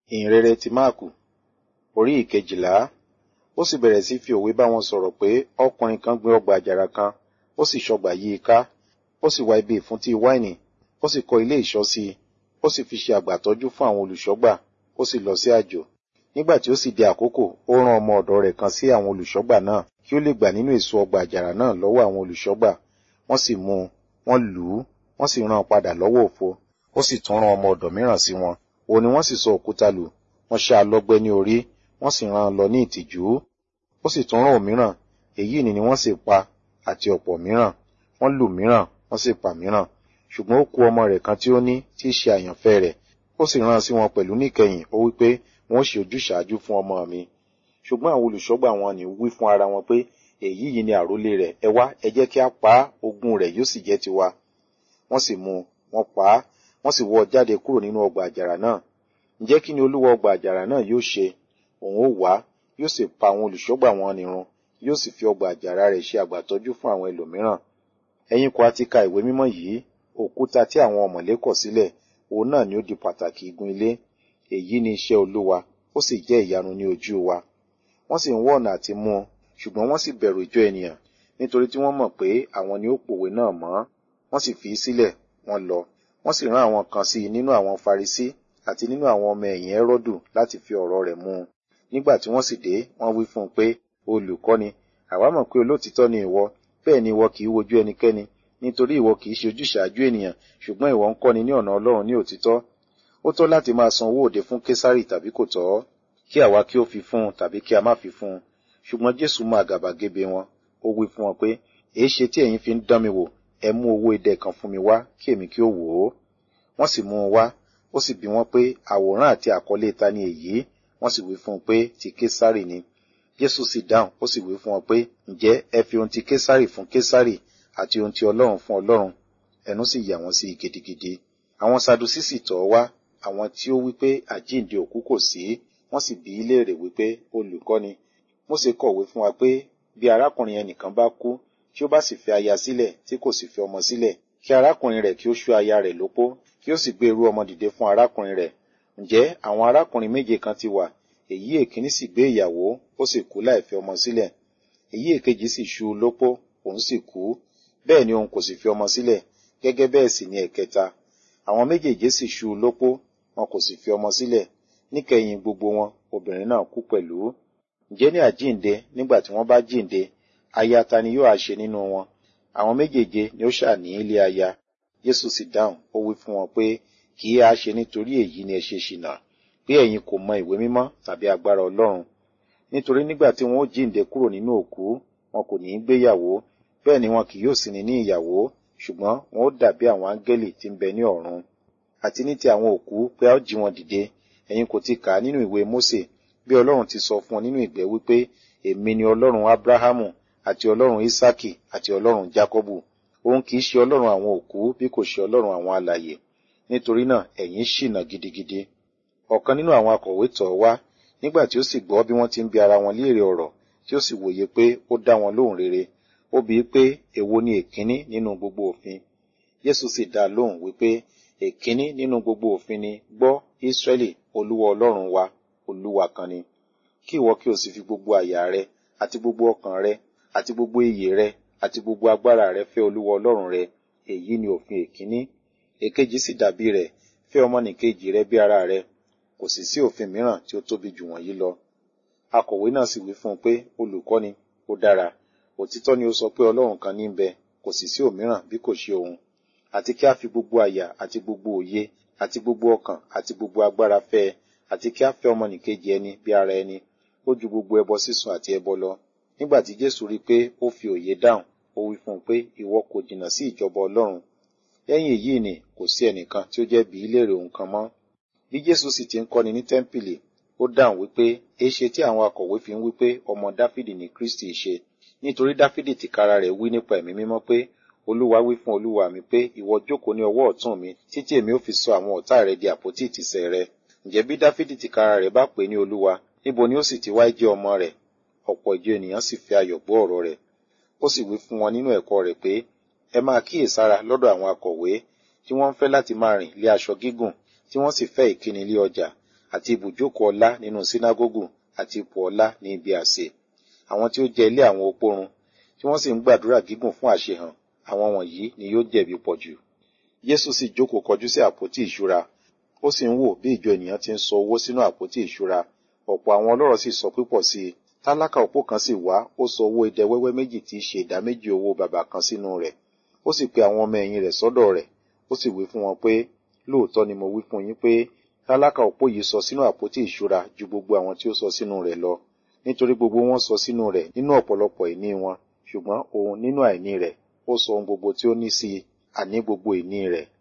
ìhìnrere ti máàkù orí ìkejìlá ó sì bẹ̀rẹ̀ sí fi òwe bá wọn sọ̀rọ̀ pé ọkùnrin kan gbin ọgbà àjàrà kan ó sì ṣọgbà yí i ká ó sì wá ibi ìfúntí wáìnì ó sì kọ́ ilé ìṣọ́ sí i ó sì fi ṣe àgbàtọ́jú fún àwọn olùṣọ́gbà ó sì lọ sí àjò nígbà tí ó sì di àkókò ó rán ọmọ ọ̀dọ̀ rẹ̀ kan sí àwọn olùṣọ́gbà náà kí ó lè gbà nínú èso ọgbà àjàrà náà lọ́wọ́ àwọn olùṣọ́gbà wọ́n sì mú un wọ́n lù ú wọ́n sì rán an padà lọ́wọ́ òfo ó sì tún rán ọmọ ọ̀dọ̀ mìíràn sí wọn òun ni wọ́n sì sọ òkúta lù wọ́n ṣá a lọ́gbẹ́ ní orí wọ́n sì rán an lọ ní ìtìjú ó sì tún rán òmíràn èyí ni ni wọ́n sì pa àti ọ̀pọ̀ mìíràn wọ́n lù mìíràn wọ́n sì pa mìíràn ṣùgbọ́n ó kù ọmọ rẹ̀ kan tí ó ní tí í ṣe àyànfẹ́ rẹ̀ ó sì rán an sí wọn pẹ̀lú níkẹyìn ó wí pé wọ́n ṣe ojúṣàájú fún ọmọ mi ṣùgbọ́n àwọn olùṣọ́gbà wọn ní wí fún ara wọn pé èyí yìí ni àrólé rẹ̀ ẹ wá ẹ jẹ́ kí a pa á ogún rẹ̀ yóò sì jẹ́ tiwa wọ́n sì mú un wọ́n pa á wọ́n sì wọ́ ọ jáde kúrò nínú ọgbà àjàrà náà ǹjẹ́ kí ni olúwa ọgbà àjàrà náà yóò ṣe òun ó wá yóò sì pa àwọn olùṣọ́gbà wọn nírun yóò sì fi ọgbà àjàrà rẹ̀ ṣe àgbàtọ́jú fún àwọn ẹlòmíràn ẹ̀yin kò á ti ka ìwé mímọ́ yìí òkúta tí àwọn ọ̀mọ̀lé kọ̀ sílẹ̀ òun náà ni ó di pàtàkì igun ilé èyí ni iṣẹ́ olúwa ó sì jẹ́ ìyanu ní ojú wa wọ́n sì ń wọ́ ọ̀nà àti mú un ṣùgbọ́n wọ́n sì bẹ̀rù ìjọ ènìyàn nítorí tí wọ́n mọ̀ pé àwọn ni ó pòwe náà mọ́ wọ́n sì fi í sílẹ̀ wọ́n lọ wọ́n sì rán àwọn kan sí i nínú àwọn farisí àti nínú àwọn ọmọ ẹ̀yìn ẹ́rọ́dù láti fi ọ̀rọ̀ rẹ̀ mú un nígbà tí wọ́n sì dé wọ́n wí fún un pé olùkọ́ni àwa mọ̀ pé olóòtítọ́ ni ìwọ bẹ́ẹ̀ ni ìwọ kì í wojú ẹnikẹ́ni nítorí ìwọ kì í ṣe ojúṣàájú ènìyàn ṣùgbọ́n ìwọ ń kọ́ni ní ọ̀nà ọlọ́run ní òtítọ́ ó tọ́ láti máa san owó òde fún késárì tàbí kò tọ́ kí àwa kí ó fi fún un tàbí kí a má fi fún un ṣùgbọ́n jésù mú àgàbàgebè wọn ó wí fún wọn pé èé ṣe tí ẹ̀yin fi ń dán mi wò ẹ mú owó idẹ kan fún mi wá kí èmi kí ó wò ó wọ́n sì mú un wá ó sì bi wọ́n pé àwòrán àti àkọlé ta ni èyí wọ́n sì wí fún un pé ti késárì ni jésù sì dáhùn ó sì wí fún wọn pé ǹjẹ́ ẹ fi ohun ti késárì fún késárì àti ohun ti ọlọ́run fún ọlọ́run ẹnu sì yà wọ́n sí i gidigidi àwọn sadusí sì tọ̀ ọ́ wá àwọn tí ó wí pé àjíǹde òkú kò sí wọ́n sì bi í léèrè wípé olùkọ́ni mósè kọ̀wé fún wa pé bí arákùnrin ẹnìkan bá kú tí ó bá sì fi aya sílẹ̀ tí kò sì fi ọmọ sílẹ̀ kí arákùnrin rẹ̀ kí ó ṣú aya rẹ̀ lópó kí ó sì gbé irú ọmọ dìde fún arákùnrin rẹ̀ ǹjẹ́ àwọn arákùnrin méje kan ti wà èyí èkíní sì gbé ìyàwó ó sì kú láì fi ọmọ sílẹ̀ èyí èkejì sì ṣú u lópó òun sì kú bẹ́ẹ̀ ni òun kò sì fi ọmọ sílẹ̀ gẹ́gẹ́ bẹ́ẹ̀ sì ni ẹ̀kẹta àwọn méjèèjì sì ṣú u lópó wọn kò sì fi ọmọ sílẹ̀ níkẹyìn gbogbo wọn obìnrin náà kú pẹ̀lú ǹjẹ́ ní àjíǹde nígbà tí wọ́n bá jíǹde aya ta ni yóò á ṣe nínú wọn àwọn méjèèje ni ó ṣà ní ilé aya Jésù sì dáhùn ó wí fún wọn pé kì í á ṣe nítorí èyí ni ẹ ṣe ṣìnà pé ẹ̀yin kò mọ ìwé mímọ́ tàbí agbára Ọlọ́run nítorí nígbà tí wọn ó jíǹde kúrò nínú òkú wọn kò ní í gbéyàwó bẹ́ẹ̀ ni wọn kì yóò sì ní ní ìyàwó ṣùgbọ́n wọn ó dàbí àwọn áńgẹ́lì tí ń bẹ ní ọ̀run àti ní ti àwọn òkú pé a ó jí wọn dìde ẹ̀yin kò ti kà á nínú ìwé Mósè bí Ọlọ́run ti sọ fún ọ nínú ìgbẹ́ wípé èmi ni Ọlọ́run Ábúráhámù àti Ọlọ́run Ísákì àti Ọlọ́run Jákọ́bù òun kì í ṣe Ọlọ́run àwọn òkú bí kò ṣe Ọlọ́run àwọn alààyè nítorí náà ẹ̀yin ṣìnà gidigidi ọ̀kan nínú àwọn akọ̀wé tọ̀ ọ́ wá nígbà tí ó sì gbọ́ bí wọ́n ti ń bi ara wọn léèrè ọ̀rọ̀ tí ó sì wòye pé ó dá wọn lóhùn rere ó bi í pé èwo ni èkíní nínú gbogbo òfin Jésù sì dá a lóhùn wípé èkíní nínú gbogbo òfin ni gbọ́ Ísírẹ́lì Olúwa Ọlọ́run wa Olúwa kan ni kí ìwọ kí o sì fi gbogbo àyà rẹ àti gbogbo ọkàn rẹ àti gbogbo iyè rẹ àti gbogbo agbára rẹ fẹ́ Olúwa Ọlọ́run rẹ èyí ni òfin èkíní èkejì sì dàbí rẹ̀ fẹ́ ọmọnìkejì rẹ bí ara rẹ kò sì sí òfin mìíràn tí ó tóbi jù wọ̀nyí lọ akọ̀wé náà sì wí fún un pé olùkọ́ni ó dára òtítọ́ ni ó sọ pé Ọlọ́run kan ní ń bẹ kò sì sí òmíràn bí kò ṣe òun àti kí a fi gbogbo àyà àti gbogbo òye àti gbogbo ọkàn àti gbogbo agbára fẹ́ ẹ àti kí a fẹ́ ọmọnìkejì ẹni bí ara ẹni ó ju gbogbo ẹbọ sísun àti ẹbọ lọ nígbà tí Jésù rí i pé ó fi òye dáhùn ó wí fún un pé ìwọ kò jìnnà sí ìjọba Ọlọ́run lẹ́yìn èyí ni kò sí ẹnìkan tí ó jẹ́ bí léèrè òun kan mọ́ bí Jésù sì ti ń kọ́ni ní tẹ́ḿpìlì ó dáhùn wípé èéṣe tí àwọn akọ̀wé fi ń wípé ọmọ Dáfídì ni Kristi ṣe nítorí Dáfídì tìkára rẹ̀ wí nípa ẹ̀mí mímọ́ pé Olúwa wí fún Olúwa mi pé ìwọ jókòó ní ọwọ́ ọ̀tún mi títí èmi ó fi sọ àwọn ọ̀tá rẹ di àpótí ìtìsẹ̀ rẹ ǹjẹ́ bí Dáfídì tìkára rẹ̀ bá pè ní Olúwa níbo ni ó sì ti wá jẹ́ ọmọ rẹ̀ ọ̀pọ̀ ìjọ ènìyàn sì fi ayọ̀ gbọ́ ọ̀rọ̀ rẹ̀ ó sì wí fún wọn nínú ẹ̀kọ́ rẹ̀ pé ẹ máa kíyèsára lọ́dọ̀ àwọn akọ̀wé tí wọ́n ń fẹ́ láti máa rìn lé aṣọ gígùn tí wọ́n sì fẹ́ ìkíni lé ọjà àti ibùjókòó ọlá nínú sínágógù àti ipò ọlá ní ibi àsè àwọn tí ó jẹ ilé àwọn opórun tí wọ́n sì ń gbàdúrà gígùn fún àṣehàn àwọn wọ̀nyí ni yóò jẹ̀bi pọ̀jù Jésù sì jókòó kọjú sí àpótí ìṣúra ó sì ń wò bí ìjọ ènìyàn ti ń sọ owó sínú àpótí ìṣúra ọ̀pọ̀ àwọn ọlọ́rọ̀ sì sọ púpọ̀ sí i tálákà òpó kan sì wá ó sọ owó idẹ wẹ́wẹ́ méjì tí í ṣe ìdá méjì owó bàbà kan sínú rẹ̀ ó sì pe àwọn ọmọ ẹ̀yìn rẹ̀ sọ́dọ̀ rẹ̀ ó sì wí fún wọn pé lóòótọ́ ni mo wí fún yín pé tálákà òpó yìí sọ sínú àpótí ìṣúra ju gbogbo àwọn tí ó sọ sínú rẹ̀ lọ nítorí gbogbo wọn sọ sínú rẹ̀ nínú ọ̀pọ̀lọpọ̀ ìní wọn ṣùgbọ́n òun nínú àìní rẹ̀ ó sọ ohun gbogbo tí ó ní sí i àní gbogbo ìní rẹ̀